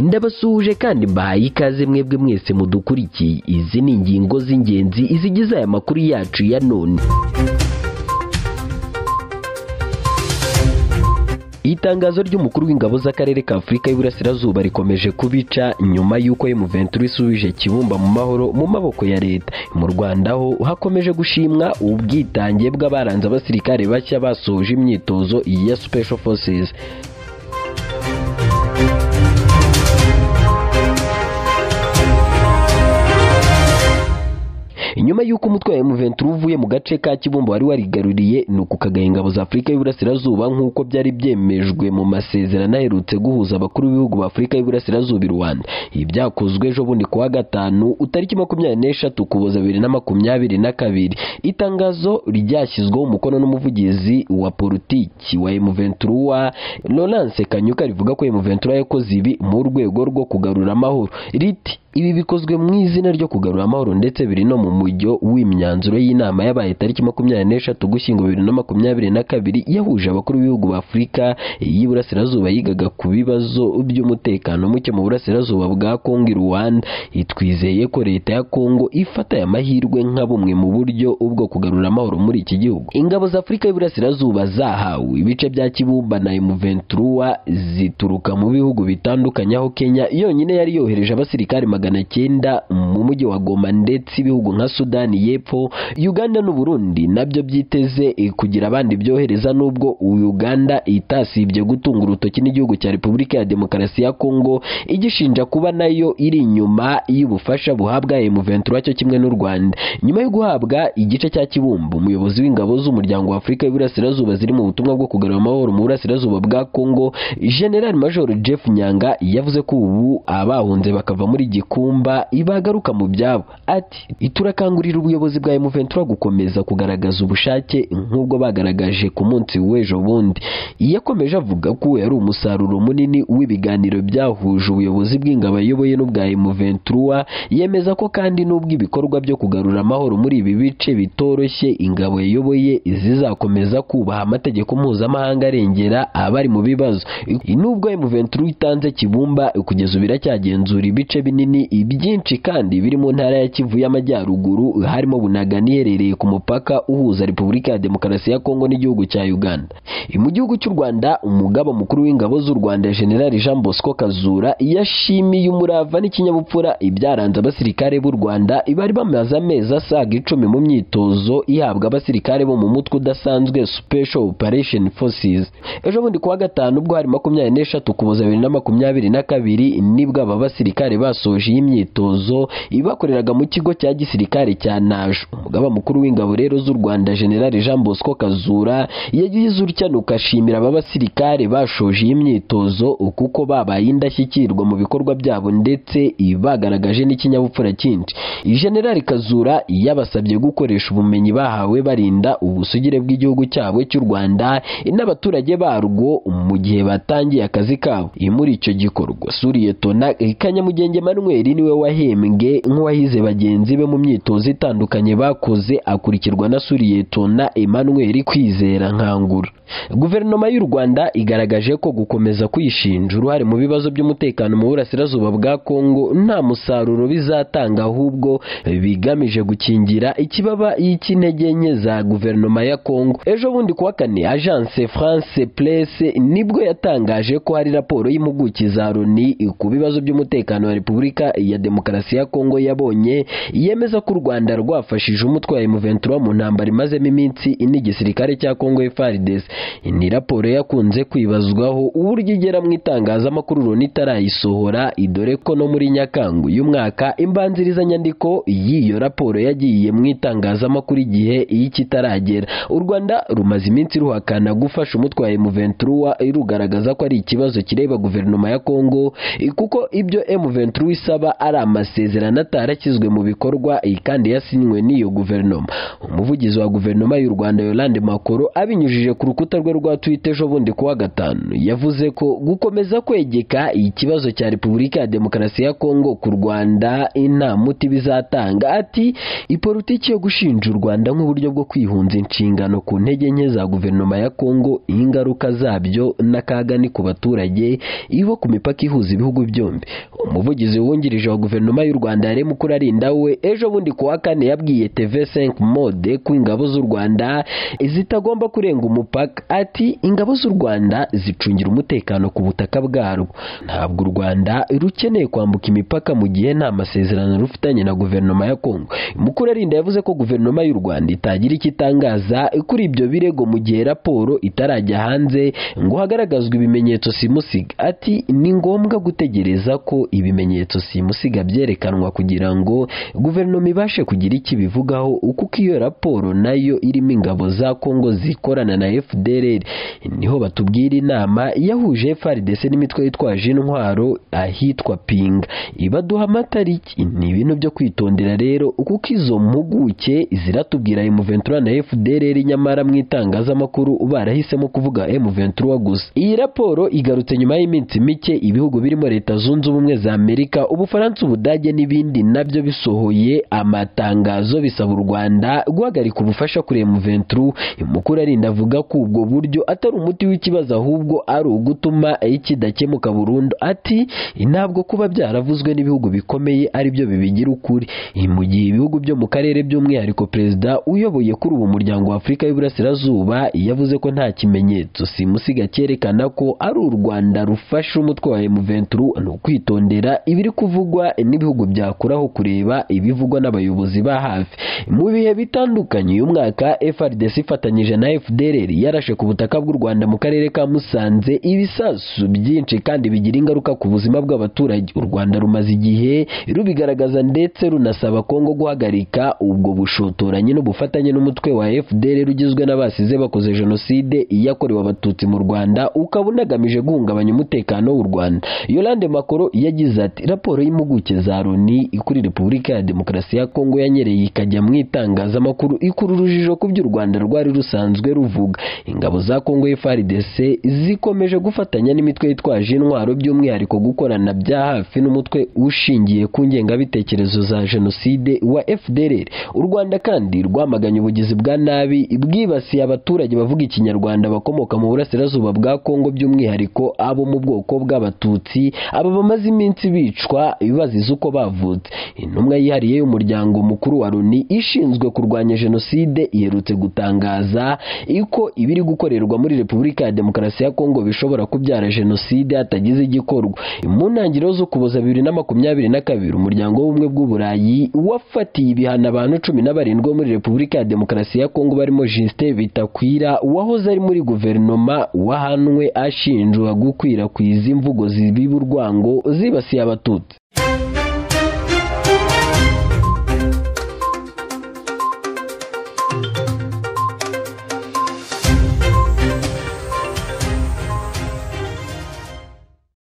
ndabasuhuje kandi mbahaye ikaze mwebwe mwese mudukurikiye izi ni ingingo z'ingenzi izigize aya makuru yacu ya none itangazo ry'umukuru w'ingabo z'akarere ka afurika y'iburasirazuba rikomeje kubica nyuma y'uko Muventuri isubije kibumba mu mahoro mu maboko ya leta mu rwanda ho hakomeje gushimwa ubwitange bw'abaranze abasirikare bashya basoje imyitozo ya special forces nyuma y'uko umutwe wa M23 uvuye mu gace ka Kibumba wari warigaruriye ni uku kagaya ingabo za Afurika y'Iburasirazuba nk'uko byari byemejwe mu masezerano aherutse guhuza abakuru b'ibihugu ba Afurika y'Iburasirazuba i Rwanda ibi byakozwe ejo bundi kuwa gatanu utariki makumyabiri n'eshatu Ukuboza bibiri na makumyabiri na kabiri itangazo ryashyizweho umukono n'umuvugizi wa politiki wa M23 Lawrence Kanyuka rivuga ko M23 yakoze ibi mu rwego rwo kugarura amahoro riti ibi bikozwe mu izina ryo kugarura amahoro ndetse biri no mu mujyo w'imyanzuro y'inama yabaye tariki makumyabiri n'eshatu gushyingo bibiri na makumyabiri na kabiri yahuje abakuru b'ibihugu ba afurika y'iburasirazuba yigaga ku bibazo by'umutekano muke mu burasirazuba bwa kongo i rwanda itwizeye ko leta ya kongo ifata aya mahirwe nka bumwe mu buryo bwo kugarura amahoro muri iki gihugu ingabo za afurika y'iburasirazuba zahawe ibice bya kibumba na emuventuruwa zituruka mu bihugu bitandukanye aho kenya yonyine yari yohereje abasirikare magana cyenda mu mujyi wa Goma ndetse ibihugu nka Sudani y'Epfo Uganda n'u Burundi nabyo byiteze kugira abandi byohereza nubwo Uganda itasibye gutunga urutoki n'igihugu cya Repubulika ya Demokarasi ya Kongo igishinja kuba nayo iri inyuma y'ubufasha buhabwa M23 cyo kimwe n'u Rwanda nyuma yo guhabwa igice cya Kibumbu umuyobozi w'ingabo z'umuryango wa Afurika y'Iburasirazuba ziri mu butumwa bwo kugarura amahoro mu burasirazuba bwa Kongo General Major Jeff Nyanga yavuze ko ubu abahunze bakava muri Giko kumba ibagaruka mu byabo ati turakangurira ubuyobozi bwa M23 gukomeza kugaragaza ubushake nk'ubwo bagaragaje ku munsi w'ejo bundi yakomeje avuga ko yari umusaruro munini w'ibiganiro byahuje ubuyobozi bw'ingabo ayoboye n'ubwa M23 yemeza ko kandi n'ubwo ibikorwa byo kugarura amahoro muri ibi bice bitoroshye ingabo yayoboye zizakomeza kubaha amategeko mpuzamahanga arengera abari mu bibazo n'ubwo M23 itanze kibumba kugeza ubu iracyagenzura ibice binini ibyinshi kandi biri mu ntara ya Kivu y'Amajyaruguru harimo Bunaga niherereye ku mupaka uhuza Repubulika ya Demokarasi ya Kongo n'igihugu cya Uganda mu gihugu cy'u Rwanda umugaba mukuru w'ingabo z'u Rwanda General Jean Bosco Kazura yashimiye umurava n'ikinyabupfura ibyaranze abasirikare b'u Rwanda bari bamaze amezi asaga icumi mu myitozo ihabwa abasirikare bo mu mutwe udasanzwe Special Operation Forces ejo bundi kuwa gatanu ubwo hari makumyabiri n'eshatu Ukuboza bibiri na makumyabiri na kabiri nibwo aba basirikare basoje basoje iyi myitozo ibakoreraga mu kigo cya gisirikare cya Najo umugaba mukuru w'ingabo rero z'u Rwanda General Jean Bosco Kazura yagize urucyanuka ashimira aba basirikare bashoje iyi myitozo kuko babaye indashyikirwa mu bikorwa byabo ndetse bagaragaje n'ikinyabupfura cyinshi General Kazura yabasabye gukoresha ubumenyi bahawe barinda ubusugire bw'igihugu cyabo cy'u Rwanda n'abaturage barwo mu gihe batangiye akazi kabo muri icyo gikorwa Suriye Tona Kanyamugenge Manuel Samuel niwe wahembwe nk'uwahize bagenzi be mu myitozo itandukanye bakoze akurikirwa na Suriyetona Emmanuel Kwizera Nkangura Guverinoma y'u Rwanda igaragaje ko gukomeza kwishinja uruhare mu bibazo by'umutekano mu burasirazuba bwa Kongo nta musaruro bizatanga ahubwo bigamije gukingira ikibaba y'intege nke za guverinoma ya Kongo ejo bundi kuwa kane Agence France Presse nibwo yatangaje ko hari raporo y'impuguke za Loni ku bibazo by'umutekano wa Repubulika ya Demokarasi ya Kongo yabonye yemeza ko u Rwanda rwafashije umutwe wa M23 mu ntambara imazemo iminsi n'igisirikare cya Kongo FARDC ni raporo yakunze kwibazwaho uburyo igera mu itangazamakuru Loni itarayisohora idore ko no muri Nyakangu y'umwaka imbanzirizanyandiko y'iyo raporo yagiye mu itangazamakuru igihe y'ikitaragera u Rwanda rumaze iminsi ruhakana gufasha umutwe wa M23 rugaragaza ko ari ikibazo kireba guverinoma ya Kongo kuko ibyo M23 isa asaba ari amasezerano atarashyizwe mu bikorwa kandi yasinywe n'iyo guverinoma umuvugizi wa guverinoma y'u Rwanda Yolande Makoro abinyujije ku rukuta rwe rwa Twitter ejo bundi kuwa gatanu yavuze ko gukomeza kwegeka ikibazo cya Repubulika ya Demokarasi ya Kongo ku Rwanda nta muti bizatanga ati ipolitiki yo gushinja u Rwanda nk'uburyo bwo kwihunza inshingano ku ntege nke za guverinoma ya Kongo ingaruka zabyo n'akaga ni ku baturage ibo ku mipaka ihuza ibihugu byombi umuvugizi wungirije wa guverinoma y'u Rwanda yaremye ukurarinda we ejo bundi kuwa kane yabwiye TV 5 mode ko ingabo z'u Rwanda zitagomba kurenga umupaka ati ingabo z'u Rwanda zicungira umutekano ku butaka bwarwo ntabwo u Rwanda rukeneye kwambuka imipaka mu gihe nta masezerano rufitanye na guverinoma ya Kongo Mukurarinda yavuze ko guverinoma y'u Rwanda itagira icyo itangaza kuri ibyo birego mu gihe raporo itarajya hanze ngo hagaragazwe ibimenyetso simusiga ati ni ngombwa gutegereza ko ibimenyetso simusiga byerekanwa kugira ngo guverinoma ibashe kugira icyo ibivugaho kuko iyo raporo nayo irimo ingabo za Kongo zikorana na FDLR niho batubwira inama yahuje FARDC n'imitwe yitwaje intwaro ahitwa Pinga ibaduha amatariki ni ibintu byo kwitondera rero kuko izo mpuguke ziratubwira M23 na FDLR nyamara mu itangazamakuru barahisemo kuvuga M23 gusa iyi raporo igarutse nyuma y'iminsi mike ibihugu birimo leta zunze ubumwe za Amerika Ubufaransa Ubudage n'ibindi nabyo bisohoye amatangazo bisaba u Rwanda guhagarika ubufasha kuri M23 mukuru arinda avuga ko ubwo buryo atari umuti w'ikibazo ahubwo ari ugutuma kidakemuka burundu ati ntabwo kuba byaravuzwe n'ibihugu bikomeye ari byo bibigira ukuri mu gihe ibihugu byo mu karere by'umwihariko perezida uyoboye kuri ubu muryango wa Afurika y'Iburasirazuba yavuze ko nta kimenyetso simusiga cyerekana ko ari u Rwanda rufashe umutwe wa M23 ni ukwitondera ibiri kuvugwa n'ibihugu byakuraho kureba ibivugwa n'abayobozi ba hafi mu bihe bitandukanye uyu mwaka FRDC ifatanyije na FDLR yarashe ku butaka bw'u Rwanda mu karere ka Musanze ibisasu byinshi kandi bigira ingaruka ku buzima bw'abaturage u Rwanda rumaze igihe rubigaragaza ndetse runasaba Kongo guhagarika ubwo bushotoranyi n'ubufatanye n'umutwe wa FDLR ugizwe n'abasize bakoze jenoside yakorewe abatutsi mu Rwanda ukaba unagamije guhungabanya umutekano w'u Rwanda Yolande Makoro yagize ati raporo y'impuguke za Loni kuri Repubulika ya Demokarasi ya Kongo yanyereye ikajya mu itangazamakuru ikura urujijo ku by'u Rwanda rwari rusanzwe ruvuga ingabo za Kongo FARDC zikomeje gufatanya n'imitwe yitwaje intwaro by'umwihariko gukorana bya hafi n'umutwe ushingiye ku ngengabitekerezo za jenoside wa FDLR u Rwanda kandi rwamaganye ubugizi bwa nabi bwibasiye abaturage bavuga ikinyarwanda bakomoka mu burasirazuba bwa Kongo by'umwihariko abo mu bwoko bw'abatutsi aba bamaze iminsi bicwa bazize uko bavutse intumwa yihariye y'umuryango mukuru wa Loni ishinzwe kurwanya jenoside iherutse gutangaza ko ibiri gukorerwa muri Repubulika ya Demokarasi ya Kongo bishobora kubyara jenoside hatagize igikorwa mu ntangiriro z'Ukuboza bibiri na makumyabiri na kabiri umuryango w'ubumwe bw'uburayi wafatiye ibihano abantu cumi na barindwi bo muri Repubulika ya Demokarasi ya Kongo barimo Justin Bitakwira wahoze ari muri guverinoma wahanwe ashinjwa gukwirakwiza imvugo zibiba urwango zibasiye abatutsi